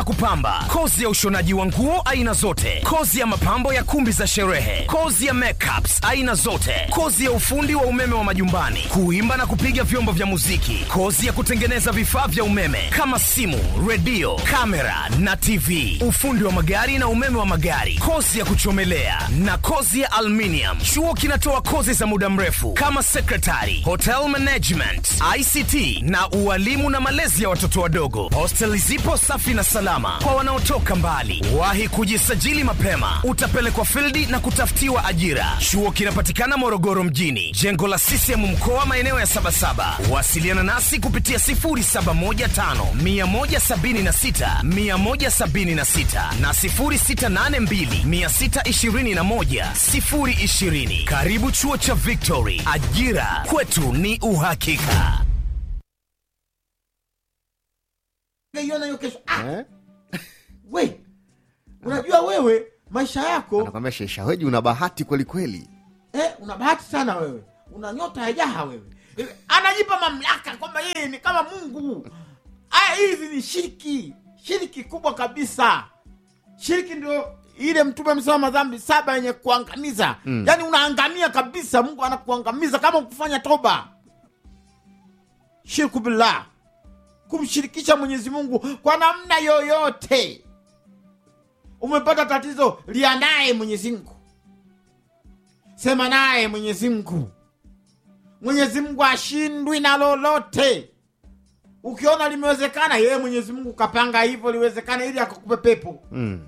kupamba, kozi ya ushonaji wa nguo aina zote, kozi ya mapambo ya kumbi za sherehe, kozi ya makeups aina zote, kozi ya ufundi wa umeme wa majumbani, kuimba na kupiga vyombo vya muziki, kozi ya kutengeneza vifaa vya umeme kama simu, redio, kamera na TV, ufundi wa magari na umeme wa magari, kozi ya kuchomelea na kozi ya aluminium. Chuo kinatoa kozi za muda mrefu kama secretary, hotel management, ICT na ualimu na malezi ya watoto wadogo. Hostel zipo safi na salama kwa wanaotoka mbali. Wahi kujisajili mapema, utapelekwa fildi na kutafutiwa ajira. Chuo kinapatikana Morogoro mjini, jengo la CCM mkoa, maeneo ya Sabasaba. Wasiliana nasi kupitia 0715 176 176 na 0682 621 020. Karibu chuo cha Victory, ajira kwetu ni uhakika. Ngeiona hiyo kesho. Ah, eh? we unajua wewe maisha yako anakwambia sheshaweji una bahati kweli kweli eh, una bahati sana wewe una nyota ya jaha wewe Eh, anajipa mamlaka kwamba yeye ni kama mungu aya hizi ni shiriki shiriki kubwa kabisa shiriki ndio ile mtume amesema madhambi saba yenye kuangamiza mm. yaani unaangamia kabisa mungu anakuangamiza kama ukufanya toba shirku billah kumshirikisha mwenyezi mungu kwa namna yoyote umepata tatizo lia naye mwenyezi mungu sema naye mwenyezi mungu mwenyezi mungu ashindwi na lolote ukiona limewezekana yeye mwenyezi mungu kapanga hivyo liwezekana ili akakupe pepo mm.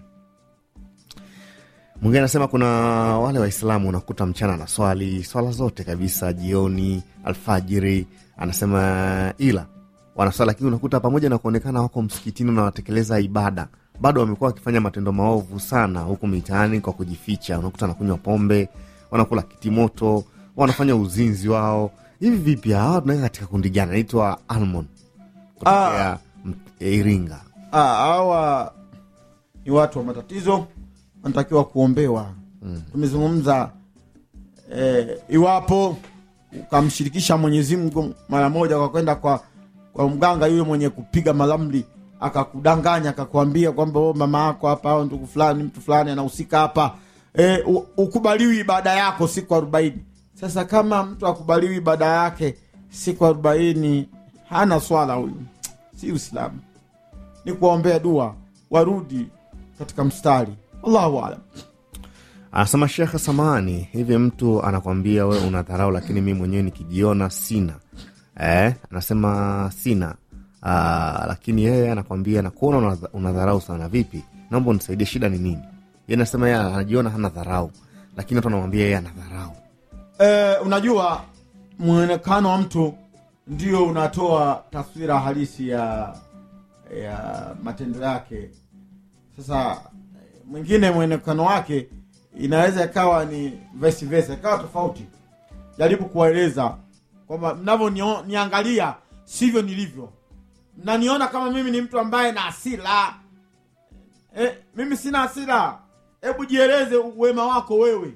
mwingine anasema kuna wale waislamu unakuta mchana na swali swala zote kabisa jioni alfajiri anasema ila wanaswali lakini unakuta pamoja na kuonekana wako msikitini na wanatekeleza ibada bado wamekuwa wakifanya matendo maovu sana huku mitaani kwa kujificha unakuta wanakunywa pombe wanakula kitimoto wanafanya uzinzi wao hivi vipi hawa tunaweka katika kundi gani anaitwa almon kutokea m- iringa Ah, hawa ni watu wa matatizo wanatakiwa kuombewa mm. tumezungumza eh, iwapo ukamshirikisha mwenyezi mungu mara moja kwa kwenda kwa kwa mganga yule mwenye kupiga malamli akakudanganya akakwambia kwamba "Oh, mama yako hapa au ndugu fulani mtu fulani anahusika hapa e, ukubaliwi ibada yako siku arobaini sasa kama mtu akubaliwi ibada yake siku arobaini hana swala huyu si uislamu ni kuwaombea dua warudi katika mstari allahu alam anasema shekhe samani hivi mtu anakwambia we una dharau lakini mi mwenyewe nikijiona sina eh, anasema sina ah, lakini yeye anakwambia nakuona una- una dharau sana vipi naomba unisaidie shida ni nini ye anasema yeye anajiona hana dharau lakini watu anamwambia yeye ana dharau e, unajua mwonekano wa mtu ndio unatoa taswira halisi ya ya matendo yake sasa eh, mwingine mwonekano wake inaweza ikawa ni vice versa ikawa tofauti jaribu kuwaeleza kwamba mnavyoniangalia sivyo nilivyo mnaniona kama mimi ni mtu ambaye na hasira eh, mimi sina hasira hebu jieleze wema wako wewe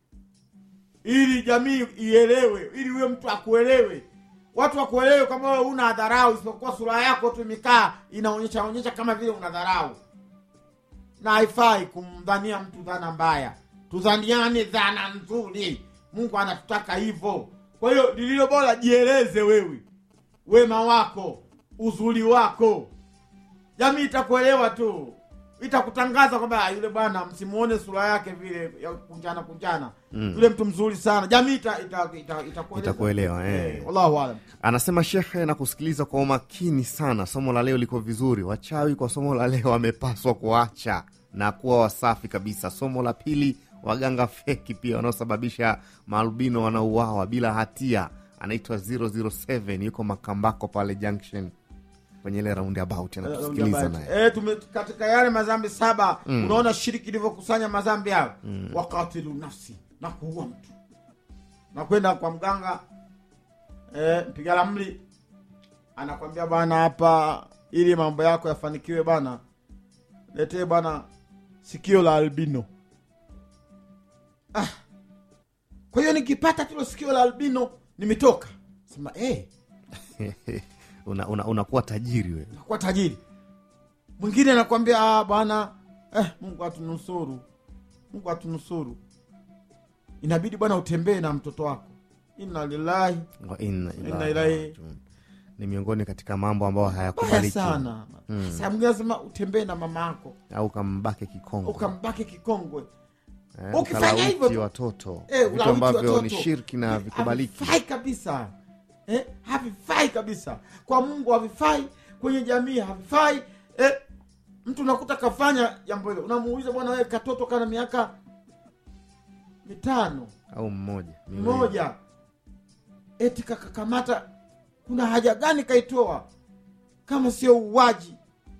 ili jamii ielewe ili huyo mtu akuelewe watu wakuelewe kama wewe una dharau isipokuwa sura yako tu imekaa inaonyesha onyesha kama vile una dharau na haifai kumdhania mtu dhana mbaya tudhaniane dhana nzuri mungu anatutaka hivyo kwa hiyo lililo bora jieleze wewe wema wako uzuri wako jamii itakuelewa tu itakutangaza kwamba "Ah, yule bwana msimuone sura yake vile ya kunjana kunjana mm. yule mtu mzuri sana jamii ita, ita, ita, itakueleza. Itakuelewa, eh. eh, wallahu alam anasema shekhe na kusikiliza kwa umakini sana somo la leo liko vizuri wachawi kwa somo la leo wamepaswa kuacha na kuwa wasafi kabisa somo la pili waganga feki pia wanaosababisha maalbino wanauawa bila hatia anaitwa 007 yuko makambako pale junction kwenye ile roundabout anatusikiliza naye Eh, tume- katika yale madhambi saba unaona shiriki ilivyokusanya madhambi hayo wakatilu nafsi na kuua mtu na kwenda kwa mganga eh, mpiga ramli anakwambia bwana hapa ili mambo yako yafanikiwe bwana letee bwana sikio la albino ah. kwa hiyo nikipata tilo sikio la albino nimetoka sema eh, unakuwa una, unakuwa tajiri wewe nakuwa tajiri mwingine anakwambia "Ah, bwana eh, mungu atunusuru mungu atunusuru inabidi bwana utembee na mtoto wako inna lillahi Wa inna Inna ilahi ilahi- rajiun. ni miongoni katika mambo ambayo baya hayakubaliki sana mm. saa mwingine lazima utembee na mama yako au kambake kikongo ukambaki kikongwe eh, ukifanya ukalawiti hivyo tu- watoto Eh, vitu ulawiti ambavyo watoto. ni shirki na vikubaliki havifai kabisa eh, havifai kabisa kwa mungu havifai kwenye jamii havifai eh, mtu unakuta kafanya jambo hilo unamuuliza bwana wewe katoto kana miaka mitano au mmoja miwili. mmoja eti kakakamata kuna haja gani kaitoa kama sio uwaji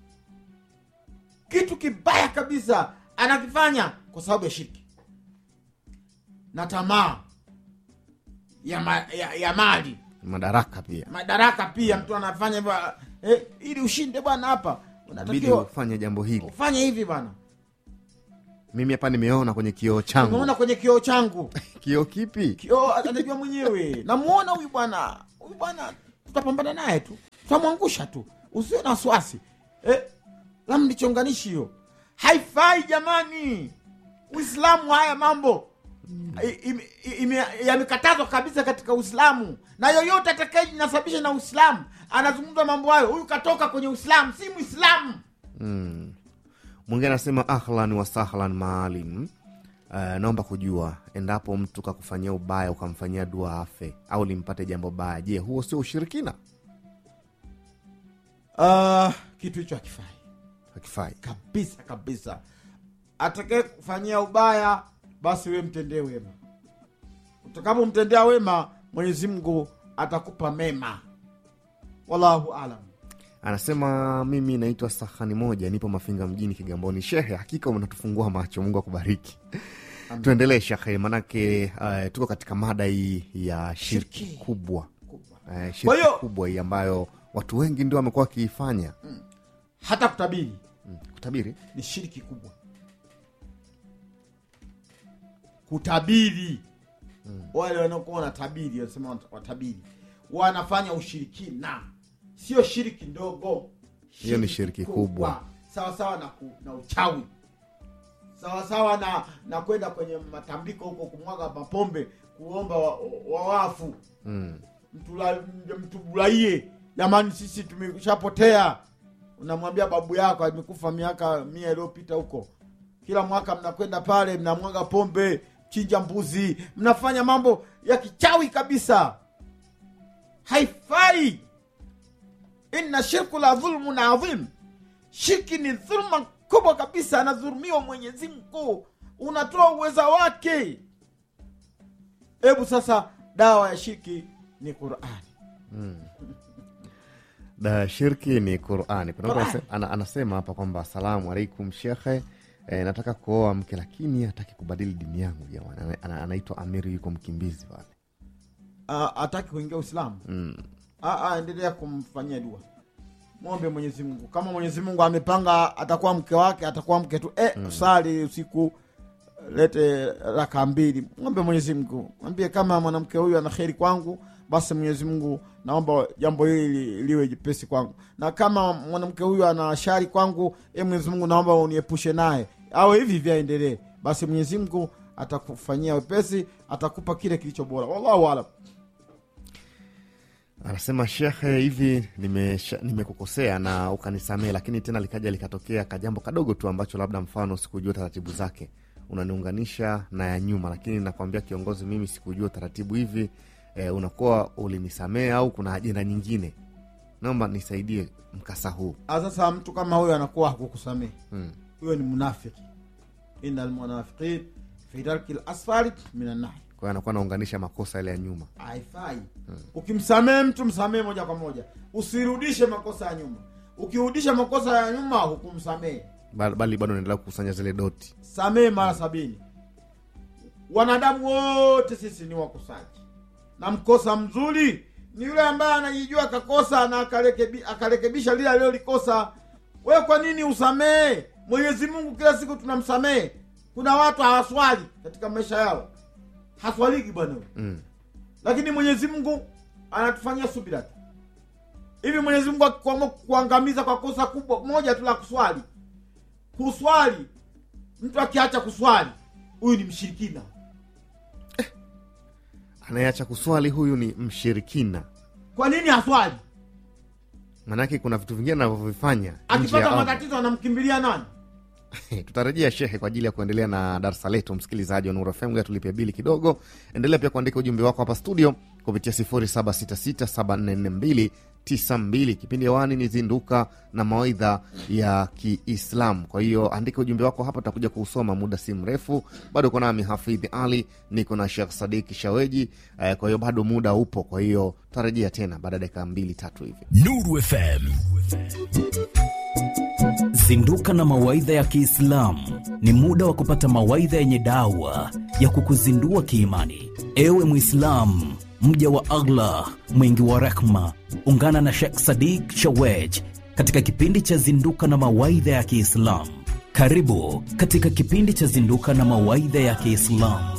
kitu kibaya kabisa anakifanya kwa sababu ya shirki na tamaa ya, ma, ya, ya mali madaraka pia madaraka pia mtu anafanya hivyo eh, ili ushinde bwana hapa bidi unatakiwa ufanye jambo hili ufanye hivi bwana mimi hapa nimeona kwenye kioo changu umeona kwenye kioo changu kioo kipi kioo anajua mwenyewe namuona huyu bwana huyu bwana tutapambana naye tu tutamwangusha tu usio na wasiwasi eh, lam ndichonganishi hiyo haifai jamani uislamu haya mambo i- ime- ime- yamekatazwa kabisa katika uislamu na yoyote atakayejinasabisha na uislamu anazungumza mambo hayo huyu katoka kwenye uislamu si mwislamu mm. mwingine anasema ahlan wa sahlan maalim Uh, naomba kujua endapo mtu kakufanyia ubaya ukamfanyia dua afe au limpate jambo baya je huo sio ushirikina uh, kitu hicho hakifai hakifai kabisa kabisa atakaye kufanyia ubaya basi we mtendee wema utakapomtendea wema mwenyezi mungu atakupa mema wallahu alam anasema mimi naitwa sahani moja nipo mafinga mjini kigamboni shehe hakika unatufungua macho mungu akubariki tuendelee shekhe manake uh, tuko katika mada hii ya shirki Shirki. kubwa Kubwa. uh, Kwa shirki hiyo- kubwa hii ambayo watu wengi ndio wamekuwa wakiifanya hata kutabiri mm. kutabiri ni shiriki kubwa kutabiri wale wanaokuwa wanatabiri wanasema wat- watabiri wanafanya ushirikina sio shiriki ndogo Hiyo ni shiriki kubwa. sawasawa na, ku, na uchawi sawasawa na na kwenda kwenye matambiko huko kumwaga mapombe kuomba wawafu wa wafu. mm. Mtula- mtufurahie jamani sisi tumeshapotea unamwambia babu yako amekufa miaka mia iliyopita huko kila mwaka mnakwenda pale mnamwaga pombe chinja mbuzi mnafanya mambo ya kichawi kabisa haifai inna shirku la dhulmun adhim shirki ni dhulma kubwa kabisa anadhulumiwa mwenyezi mungu unatoa uweza wake hebu sasa dawa ya shirki ni qurani da shirki ni qurani kuna mtu Qur'ani. anase- ana, anasema hapa kwamba asalamu alaikum shekhe e, nataka kuoa mke lakini hataki kubadili dini yangu jamani Ana- ana- anaitwa amiri yuko mkimbizi pale Ah, ataki kuingia uislamu mm. Ah, ah, endelea kumfanyia dua mwombe mwenyezi mungu kama mwenyezi mungu amepanga atakuwa mke wake atakuwa mke tu eh, sali usiku lete raka mbili mwombe mwenyezi mungu mwambie kama mwanamke huyu ana kheri kwangu basi mwenyezi mungu naomba jambo hili li- liwe jepesi kwangu na kama mwanamke huyu ana shari kwangu e mwenyezi mungu naomba uniepushe naye au hivi vyaendelee basi mwenyezi mungu atakufanyia wepesi atakupa kile kilicho bora wallahu alam anasema shekhe hivi nimesha- nimekukosea na ukanisamee lakini tena likaja likatokea kajambo kadogo tu ambacho labda mfano sikujua taratibu zake unaniunganisha na ya nyuma lakini nakwambia kiongozi mimi sikujua taratibu hivi e, unakuwa ulinisamee au kuna ajenda nyingine naomba nisaidie mkasa huu Ah, sasa mtu kama huyo anakuwa hakukusamehe mm. huyo ni munafiki ina almunafiqin fi darki lasfali min annari kwa hiyo anakuwa anaunganisha makosa yale ya nyuma haifai ukimsamehe mtu msamehe moja kwa moja usirudishe makosa ya nyuma ukirudisha makosa ya nyuma hukumsamehe Bal- bali bado naendelea kukusanya zile doti samehe mara sabini wanadamu wote sisi ni wakosaji na mkosa mzuri ni yule ambaye anajijua akakosa na akarekebi, akarekebisha lile alilolikosa wewe kwa nini usamehe mwenyezi mungu kila siku tunamsamehe kuna watu hawaswali katika maisha yao haswaliki bwana mm. lakini mwenyezi mungu anatufanyia subira tu hivi mwenyezi mungu akiamua kuangamiza kwa kosa kubwa moja tu la kuswali kuswali mtu akiacha kuswali huyu ni mshirikina anayeacha kuswali huyu ni mshirikina kwa nini aswali maanake kuna vitu vingine anavyovifanya nje ya akipata Allah. matatizo anamkimbilia nani tutarejea shehe kwa ajili ya kuendelea na darsa letu msikilizaji wa Nuru FM ngoja tulipia bili kidogo endelea pia kuandika ujumbe wako hapa studio kupitia 0766744292 kipindi hewani ni zinduka na mawaidha ya kiislamu kwa hiyo andika ujumbe wako hapa tutakuja kuusoma muda si mrefu bado uko nami hafidhi ali niko na shekh sadiki shaweji eh, kwa hiyo bado muda upo kwa hiyo tutarejea tena baada ya dakika mbili tatu hivi Nuru FM. Zinduka na mawaidha ya Kiislamu ni muda wa kupata mawaidha yenye dawa ya kukuzindua kiimani. Ewe Mwislamu, mja wa Allah mwingi wa rehma, ungana na Sheikh Sadik Shawej katika kipindi cha Zinduka na mawaidha ya Kiislamu. Karibu katika kipindi cha Zinduka na mawaidha ya Kiislamu.